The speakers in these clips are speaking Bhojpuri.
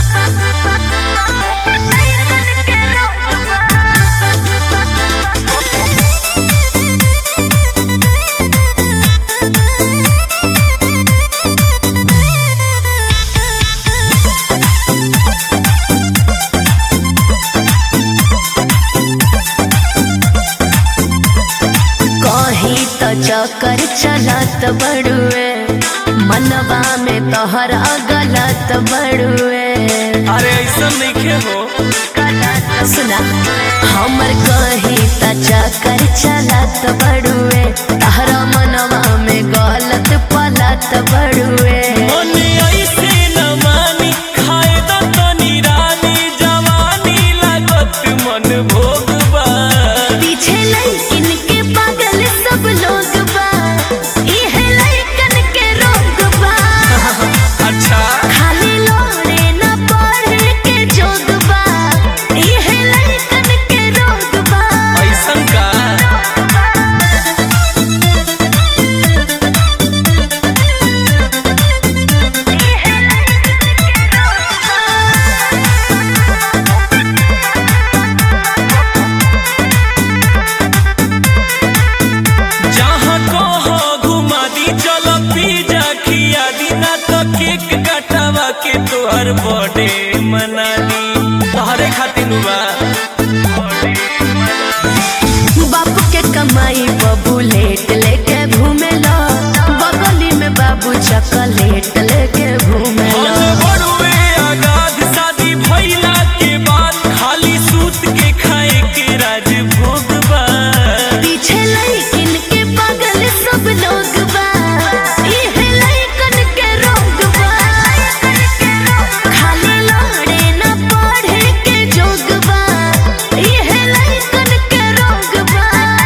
कहीं तो चक्कर चलत बड़ुए मनवा में तोहरा गलत बड़ुए अरे ऐसा नहीं हो सुना हमर कहीं त चक्कर चलत बड़ुए तहरा मनवा में गलत पलत बड़ुए मने ऐसे न मानी खाए द तनी रानी जवानी लागत मन भोगबा पीछे लड़किन के पागल सब लोग बा इहे लड़कन के रोग बा अच्छा खाली लोड़े न पढ़े के जोग बा इहे लड़कन के रोग बा ऐसन का जहाँ कहो घुमा दी चलो पिज्जा खिया दी ना तो केक कटवा के तोहर बर्थडे मना दी तोहरे खातिर बा बापू के कमाई बबू लेट लेके घूमे लो बगली में बाबू चॉकलेट लेके घूमे लो हम बड़ुए आगाध शादी भइला के बाद खाली सूत के खाए के राज भोगबा पीछे लड़किन के पागल सब लोग बा इहे लड़कन के रोग बा खाली लोड़े न पढ़े के जोग बा इहे लड़कन के रोग बा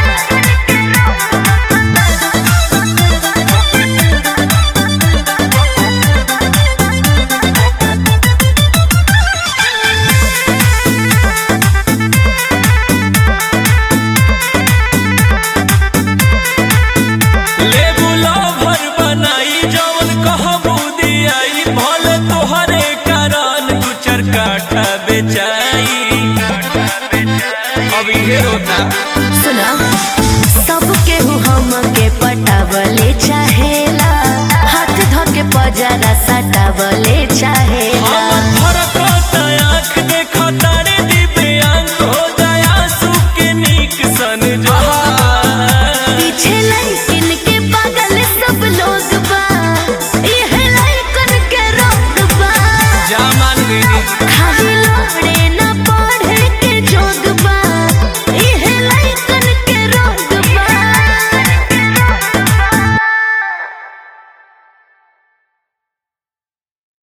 लेबू लवर बनाई जवन कहबू दियाई भले तोहरे कारण दू चार काठा बेचाई अब इहे होता सुना सब केहू हमके पटावले चाहेला हाथ धके पजरा सटावले चाहेला हमर फरक आँख देखा तारे दिबे अंग हो जाया सुके नीक सन जहा पीछे लड़किन के पागल सब लोग बा इहे लड़कन के रोग बा जा मान गई खाली